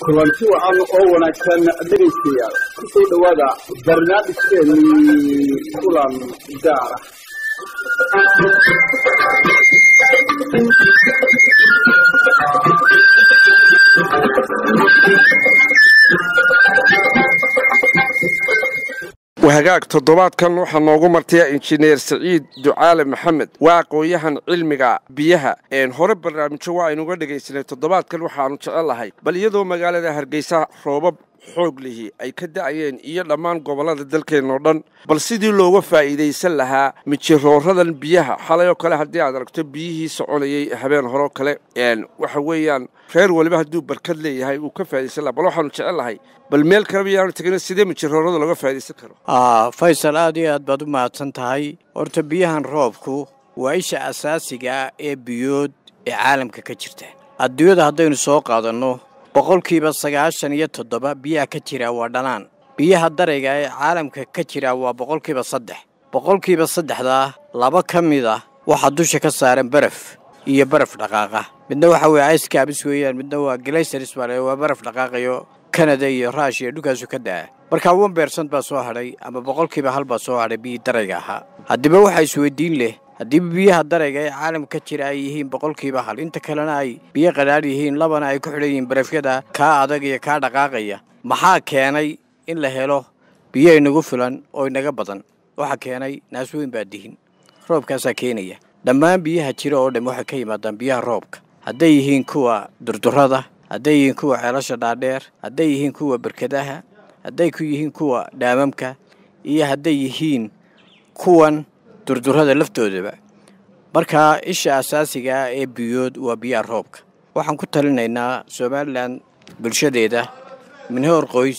kulanti wacan oo wanaagsan dhegaystayaal ku soo dhowaada barnaamijkeennii kulan gaara wahagaag toddobaadkan waxaa noogu martaya injineer saciid ducaale maxamed waa aqoon-yahan cilmiga biyaha hore barnaamijyo waa aynuga dhegaysanay toddobaadkan waxaanu jecelahay bal iyadoo magaalada hargeysa roobab xoog lihi ay ka da'ayeen iyo dhammaan gobollada dalkeennao dhan bal sidii looga faa'iidaysan lahaa mijirooradan biyaha xalay oo kale haddii aad aragto biyihii soconayay habeen horeo kale waxa weeyaan reer weliba hadduu barkad leeyahay uu ka faa'idaysan laha bal waxaanu jecellahay bal meel kaleba yaanu tegin sidee mijiroorada looga faa'idaysan karo faysal aad iyo aad baad u mahadsan tahay horta biyahan roobku waa isha asaasiga ah ee biyood ee caalamka ka jirta adduunyada haddaynu soo qaadanno boqolkiiba sagaashan iyo toddoba biyaha ka jira waa dhanaan biyaha darayga ee caalamka ka jira waa boqolkiiba saddex boqolkiiba saddexdaa laba ka mid ah waxaa dusha ka saaran baraf iyo baraf dhaqaaqa midna waxa weeye iskaabis weeyaan midna waa galaysars baa waa baraf dhaqaaqayo kanada iyo ruushiya dhulkaasu ka da'a markaa wan beersant baa soo hadhay ama boqolkiiba hal baa soo hadhay biyii darayga ahaa haddiiba waxaa isweydiin leh haddiiba biyaha darayga ee caalamka ka jira ay yihiin boqolkiiba hal inta kalena ay biyo qadhaadh yihiin labana ay ku xidhan yihiin barafyada kaa adag iyo kaa dhaqaaqaya maxaa keenay in la helo biyo inagu filan oo inaga badan waxaa keenay naasweyn baa dihin roobkaasaa keenaya dhammaan biyaha jira oo dhan waxay ka yimaadaan biyaha roobka hadday yihiin kuwa durdurada hadday yihiin kuwa ceelasha dhaadheer hadday yihiin kuwa berkadaha hadday ku yihiin kuwa dhaamamka iyo hadday yihiin kuwan durdurada laftoodaba markaa isha asaasiga ah ee biyood waa biyaha roobka waxaan ku talinaynaa somalilan bulshadeeda min heer qoys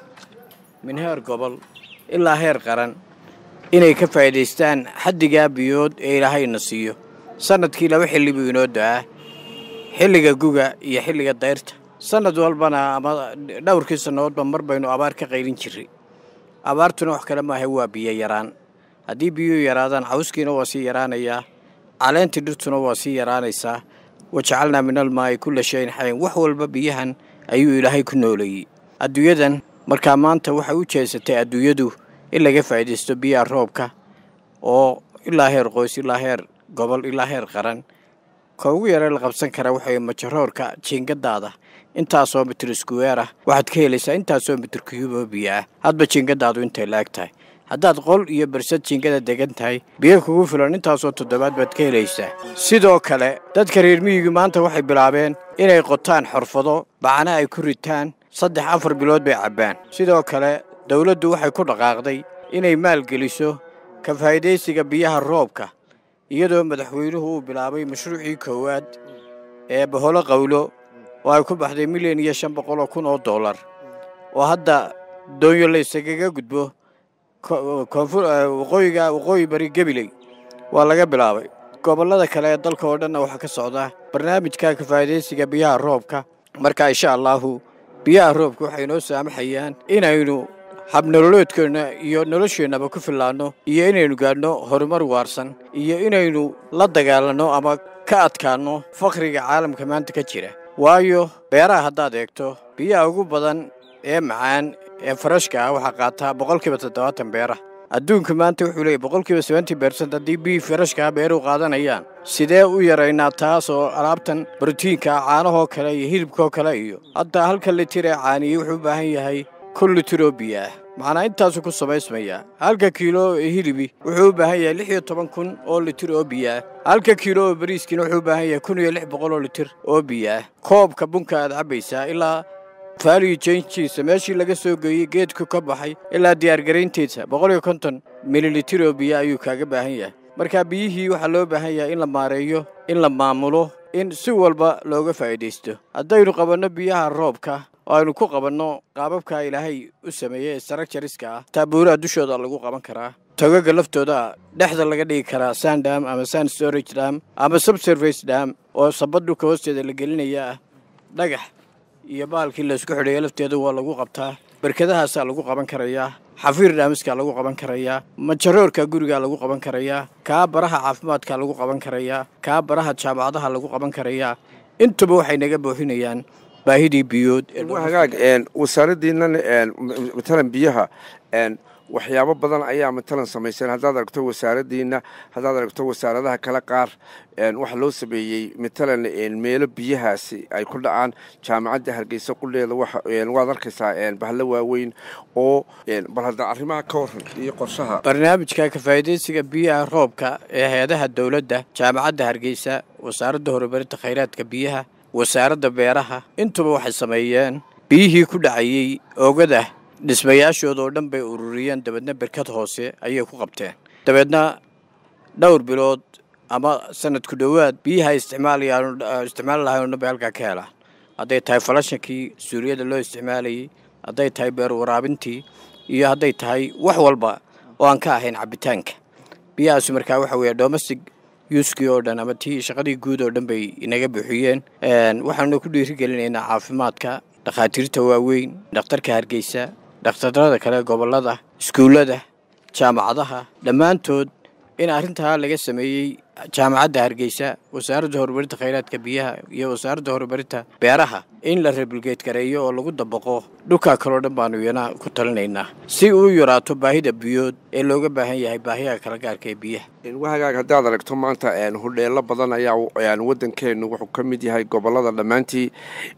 min heer gobol ilaa heer qaran inay ka faa'iidaystaan xaddigaa biyood ee ilaahayna siiyo sannadkii laba xilli buu inoo da'aa xilliga guga iyo xilliga dayrta sannad walbana ama dhowrkii sannadoodba mar baynu abaar ka qaylin jirray abaartuna wax kale maaha waa biyo yaraan haddii biyuhu yaraadaan cawskiina waa sii yaraanayaa caleentii dhirtuna waa sii yaraanaysaa wajacalnaa min almaa'i kulla shayin xayn wax walba biyahan ayuu ilaahay ku nooleeyey adduunyadan markaa maanta waxay u jeesatay adduunyadu in laga faa'iidaysto biyaha roobka oo ilaa heer qoys ilaa heer gobol ilaa heer qaran ka ugu yaree la qabsan kara waxay majaroorka jiingadaada intaasoo mitir iskuweer ah waxaad ka helaysaa intaasoo mitir kuyubo biyo ah hadba jiingadaadu intay la eg tahay haddaad qol iyo bersad jiingada degan tahay biyo kugu filan intaasoo toddobaad baad ka helaysaa sidoo kale dadka reer miyigu maanta waxay bilaabeen inay qotaan xorfado bacna ay ku ritaan saddex afar bilood bay cabbaan sidoo kale dawladdu waxay ku dhaqaaqday inay maalgeliso ka faa'iidaysiga biyaha roobka iyadoo madaxweynuhu uu bilaabay mashruucii koowaad ee baholo qawlo oo ay ku baxday milyan iyo shan boqol oo kun oo dollar oo hadda doonyo la isagaga gudbo waqooyiga waqooyi bari gabiley waa laga bilaabay gobollada kale ee dalka oo dhanna waxaa ka socda barnaamijka kafaa'idaysiga biyaha roobka marka insha allaahu biyaha roobka waxay noo saamaxayaan inaynu habnololeedkeenna iyo nolosheennaba ku fillaanno iyo inaynu gaadhno horumar waarsan iyo inaynu la dagaalanno ama ka adkaanno fakhriga caalamka maanta ka jira waayo beeraha haddaad eegto biyaha ugu badan ee macaan ee farashka ah waxaa qaataa boqolkiiba toddobaatan beera adduunka maanta wuxuu leeyahy boqolkiiba seventy bersent haddii biyii farashkaa beeruhu qaadanayaan sidee u yaraynaa taas oo alaabtan brotiinka ah caanahoo kale iyo hilibkoo kale iyo hadda halka litir ee caaniyey wuxuu u baahan yahay kun litir oo biyo ah macnaa intaasuu ku samaysmayaa halka kiilo ee hilibi wuxuu u baahan yahay lix iyo toban kun oo litir oo biyo ah halka kiilo oo bariiskiina wuxuu u baahan yahay kun iyo lix boqol oo litir oo biyo ah koobka bunka aad cabbaysaa ilaa faaliyu jenjiisa meeshii laga soo geeyey geedku ka baxay ilaa diyaargarayntiisa boqol iyo konton mililitir oo biyo ayuu kaaga baahan yahay marka biyihii waxaa loo baahan yahay in la maareeyo in la maamulo in si walba looga faa'iidaysto haddaynu qabanno biyaha roobka oo aynu ku qabanno qaababka ilaahay u sameeyey ee sarakjariska ah taabuuraha dushooda lagu qaban karaa togaga laftooda dhexda laga dhigi karaa sandam ama sand storage dam ama subservice dam oo sabad dhulka hoosteeda la gelinaya ah dhagax iyo baalkii laysku xidheeyo lafteeda waa lagu qabtaa berkadahaasaa lagu qaban karayaa xafiir dhaamiskaa lagu qaban karayaa majaroorka gurigaa lagu qaban karayaa kaa baraha caafimaadkaa lagu qaban karayaa kaa baraha jaamacadaha lagu qaban karayaa intuba waxay naga buuxinayaan baahidii biyood ee waa hagaag wasaaraddiinan matalan biyaha waxyaabo badan ayaa matalan samayseen haddaad aragto wasaaraddiina haddaad aragto wasaaradaha kale qaar waxaa loo sameeyey matalan meelo biyahaasi ay ku dhacaan jaamacadda hargeysa qudheeda waad arkaysaa bahlo waaweyn oo bal hadda arrimaha ka waran iyo qorshaha barnaamijka kafaa'idaysiga biyaha roobka ee hay-adaha dowladda jaamacadda hargeysa wasaaradda horumarinta khayraadka biyaha wasaaradda beeraha intuba waxay sameeyeen biyihii ku dhacayey oogada dhismayaashooda oo dhan bay ururiyeen dabeedna berkad hoose ayay ku qabteen dabeedna dhowr bilood ama sanadku dhowaad biyaha isticmaali lahayn o dhan bay halkaa ka helaan hadday tahay falashankii suuriyada loo isticmaalayey hadday tahay beer waraabintii iyo hadday tahay wax walba oo aan ka ahayn cabitaanka biyahaasi markaa waxa weeye domestic yuuskii oo dhan ama tii shaqadii guud oo dhan bay inaga buuxiyeen waxaanu ku dhiirigelinaynaa caafimaadka dhakhaatiirta waaweyn dhakhtarka hargeysa dhakhtarada kale gobollada iskuullada jaamacadaha dhammaantood in arrintaa laga sameeyey jaamacadda hargeysa wasaaradda horumarinta khayraadka biyaha iyo wasaaradda horumarinta beeraha in la rebulgeed gareeyo oo lagu dabaqo dhulkaa kaleo dhan baanu iyana ku talinaynaa si uu yaraato baahida biyood ee looga baahan yahay baahiyaha kala gaarka ee biyaha wahagaag haddaad aragto maanta hudheelo badan ayaa waddankeennu wuxuu ka mid yahay gobollada dhammaantii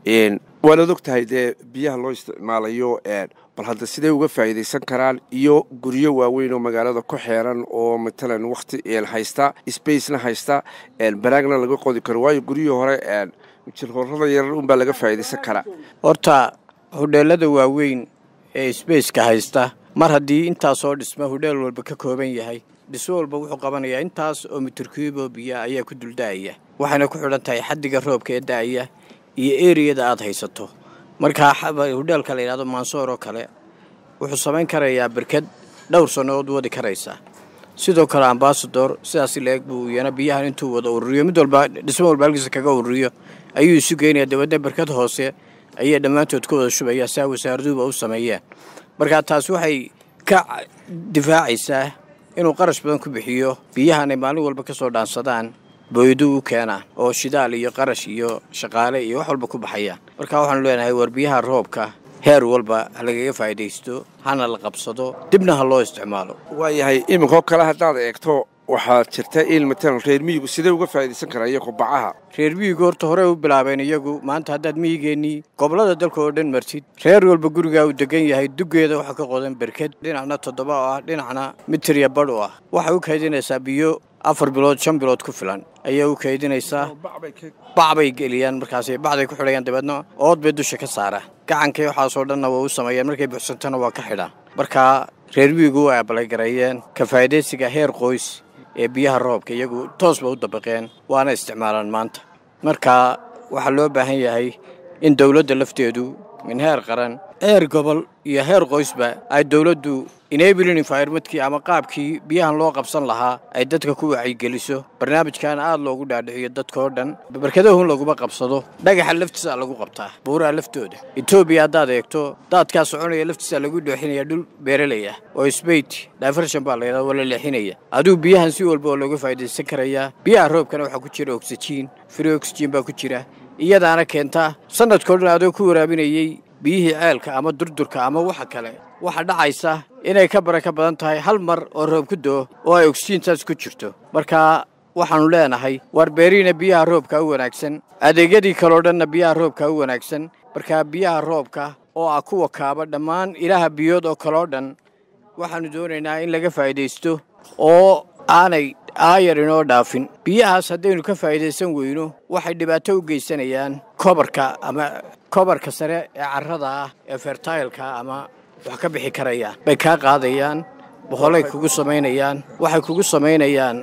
waanaad og tahay dee biyaha loo isticmaalayo bal hadda siday uga faa'iidaysan karaan iyo guryo waaweyn oo magaalada ku xeeran oo matalan wakhti haysta spacena haysta baraagna laga qodi karo waayo guryihii hore jirhorrada yarar unbaa laga faa'iidaysan karaa horta hudheelada waaweyn ee sbaceka haysta mar haddii intaasoo dhisma hudheel walba ka kooban yahay dhismo walba wuxuu qabanayaa intaas oo mitirkiibo biya ayaa ku dulda'aya waxayna ku xidhan tahay xaddiga roobka ee da'aya iyo eriyada aad haysato markaa hudheelka la yidhahdo mansoor oo kale wuxuu samayn karayaa berkad dhowr sannadood wadi karaysaa sidoo kale ambasador sidaas leeg buu iyana biyahan intuu wada ururiyo mid walba dhismo walba halkiisa kaga ururiyo ayuu isu geynaya dabeedna berkad hoose ayay dhammaantood ka wada shubaya saa wasaaraduhuba u sameeyeen markaa taas waxay ka difaacaysaa inuu qarash badan ku bixiyo biyahan ay maalin walba ka soo dhaansadaan booyadu u keenaan oo shidaal iyo qarash iyo shaqaale iyo wax walba ku baxayaan marka waxaanu leenahay war biyaha roobka heer walba ha lagaga faa'idaysto hana la qabsado dibna ha loo isticmaalo waayahay iminkoo kale haddaad eegto waxaa jirta in matalan reer miyigu sidee uga faa'iidaysan karaa iyo kubacaha reer miyigu horta horey u bilaabeen iyagu maanta haddaad miyigeennii gobollada dalka oo dhan martid reer walba gurigaa uu degan yahay duggeeda waxaa ka qodan berked dhinacna toddoba oo ah dhinacna mitirya badh u ah waxay u kaydinaysaa biyo afar bilood shan bilood ku filan ayay u kaydinaysaa bac bay geliyaan markaasay bacday ku xidhayaan dabeedna ood bay dusha ka saaraan gacankii waxaasoo dhanna waa u sameeyaan markay buxsantana waa ka xidhaan markaa reer miyigu way abalagareeyeen ka faa'idaysiga heer qoys ee biyaha roobka iyagu toos ba u dabaqeen waana isticmaalaan maanta marka waxaa loo baahan yahay in dowladda lafteedu min heer qaran heer gobol iyo heer qoysba ay dowladdu enabling environmentkii ama qaabkii biyahan loo qabsan lahaa ay dadka ku wacyigeliso barnaamijkaana aada loogu dhaadhiciyo dadkao dhan barkadahun laguma qabsado dhagaxa laftiisa lagu qabtaa buuraha laftooda etoobiya haddaad eegto daadkaa soconaya laftiisa lagu dheexinaya dhul beeraley ah oo sbeit diversion baa layidhahda waa la leexinaya adigu biyahan si walba oo looga faa'idaysan karayaa biyaha roobkana waxaa ku jira oxygen free oxygen baa ku jira iyadaana keentaa sanadkao dhan adoo ku waraabinayey biyihii ceelka ama durdurka ama waxa kale waxaa dhacaysa inay ka bara ka badan tahay hal mar oo roob ku doo oo ay oksijiintaas ku jirto marka waxaannu leenahay waar beerihiina biyaha roobka u wanaagsan adeegyadii kaleo dhanna biyaha roobka u wanaagsan markaa biyaha roobka oo ah kuwa kaaba dhammaan ilaha biyood oo kaleo dhan waxaannu doonaynaa in laga faa'idaysto oo aanay aayar inoo dhaafin biyahaas haddaynu ka faa'idaysan weyno waxay dhibaato u geysanayaan kobarka ama kobarka sare ee carrada ah ee fertaylka ama wax ka bixi karayaan bay kaa qaadayaan boqolay kugu samaynayaan waxay kugu samaynayaan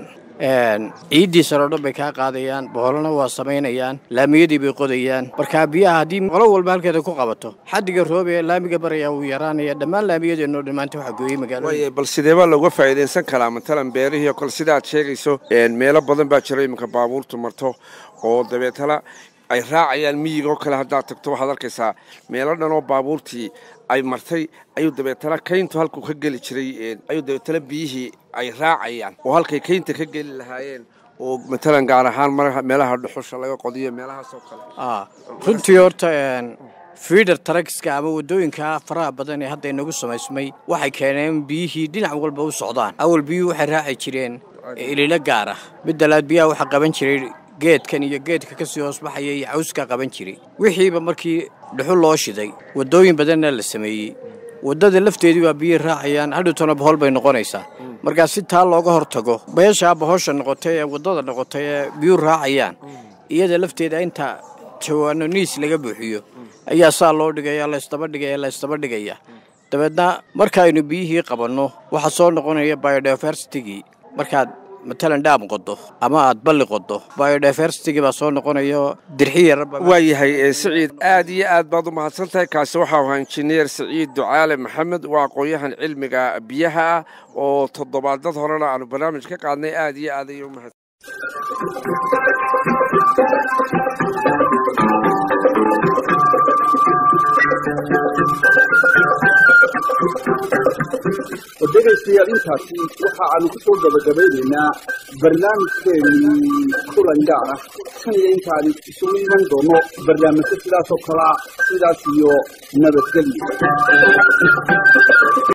ciiddii sare o dhan bay kaa qaadayaan boqolana waa samaynayaan laamiyadii bay qodayaan markaa biyaha haddii qolo walba halkeeda ku qabato xaddiga roob ee laamiga baraya wuu yaraanaya dhammaan laamiyadeenoo dhammaanta waxaa gooyey magaalada waaya bal sideebaa looga faa'iidaysan karaa matalan beerihii oo kale sida aad sheegayso meelo badan baa jira iminka baabuurtu marto oo dabeetana ay raacayaan miyigoo kale haddaad tagto waxaad arkaysaa meelo dhan oo baabuurtii ay martay ayuu dabeetana kayntu halkuu ka geli jiray ayuu dabeetana biyihii ay raacayaan oo halkay kaynta ka geli lahaayeen oo matalan gaar ahaan mar meelaha dhuxusha laga qodiyo meelahaasoo kale Ah, runtii horta een, fiidar taragiska ama waddooyinka faraha badan ee hadda inagu samaysmay waxay keeneen biyihii dhinac walba u socdaan awal biyuhu waxay raaci jireen ililo gaar ah midalaad biyaha waxaa qaban jiray geedkan iyo geedka kasii hoosbaxaya iyo cawskaa qaban jiray wixiiba markii dhuxul loo shiday waddooyin badanna la sameeyey waddada lafteedii baa biyihii raacayaan hadhowtana bohol bay noqonaysaa markaa si taa looga hortago meeshaa bohosha noqotay ee waddada noqotay ee biyuhu raacayaan iyada lafteeda inta jawaano niis laga buuxiyo ayaa saa loo dhigaya laysdaba dhigaya laysdaba dhigaya dabeedna markaaynu biyihii qabanno waxaa soo noqonaya biodiversitigii markaad matalan dhaam qodo ama aad balli qodo biodiversitigii baa soo noqonaya dirxi yaraba waayahay ee siciid aad iyo aad baad u mahadsan tahay kaasi waxau ahaa injineer siciid ducaale maxamed waa aqoon-yahan cilmiga biyaha ah oo toddobaadad horena aanu barnaamij ka qaadnay aad iyo aad ayuu mahad dhegaystayaal intaasi waxa aanu ku soo gabagabaynaynaa barnaamijkeennii kulan gaar ah kan iyo intaani isugu iman doono barnaamijyo sidaas oo kalea sidaas iyo nabadgelyo